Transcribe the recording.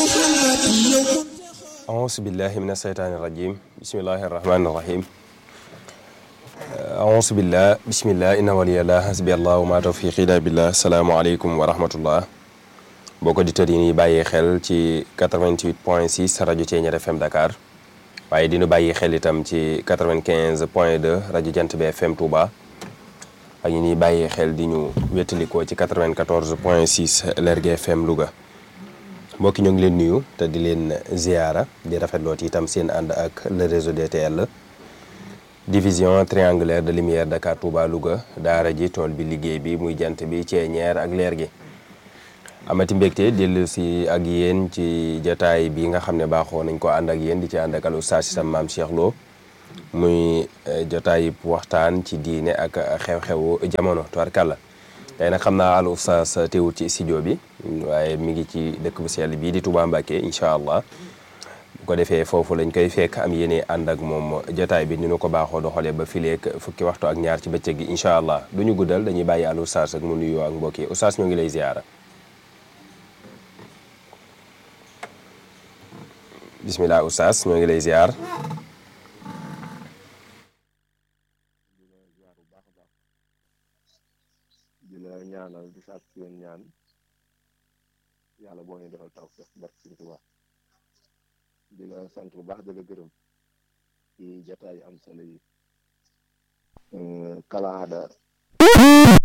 auzu billahi min asheytaani irajim bismillahi arrahmani irrahim auzu billah bismillah inna waliyallah hasbi allah wa ma tawfiqi illa billah asalaamualeykum wa rahmatullah boo ko auditeurs yi ñuy bàyyi xel ci 88 point 6 rajo Thiéniere FM Dakar waaye dinu bàyyi xel itam ci 95 point 2 rajo Jant bi FM Touba ak ñi ñuy bàyyi xel di ñu wéttalikoo ci 94 point 6 Lergui FM Louga mbokki ñoo ngi leen nuyu te di leen ziara di rafetlooti itam seen ànd ak le réseau DTL division triangulaire de lumière Dakar Touba Louga daara ji tool bi liggéey bi muy jant bi Thiéniere ak leer gi amati mbégte dellu si ak yéen ci jataay bi nga xam ne baaxoo nañ ko ànd ak yéen di ci ànd ak al oustaz Sam Maam Cheikh Lo muy jotaay waxtaan ci diine ak xew-xewu jamono tubarkàlla tey nag xam naa al oustaz teewul ci studio bi waaye mi ngi ci dëkk bu sell bii di Touba Mbacké incha allah bu ko defee foofu lañ koy fekk am yéene ànd ak moom jotaay bi ni nu ko baaxoo doxalee ba fileek fukki waxtu ak ñaar ci bëccëg gi incha allah du ñu guddal dañuy bàyyi al oustaz ak mu nuyoo ak mbokk yi oustaz ñoo ngi lay ziara bismillah oustaz ñoo ngi lay ziar di la ñaanal di sàkk ci yéen ñaan yàlla boo ñu defal taw feex barke Sëriñ Tuubaa di la sant bu baax di la gërëm ci jataay am solo yi kalaada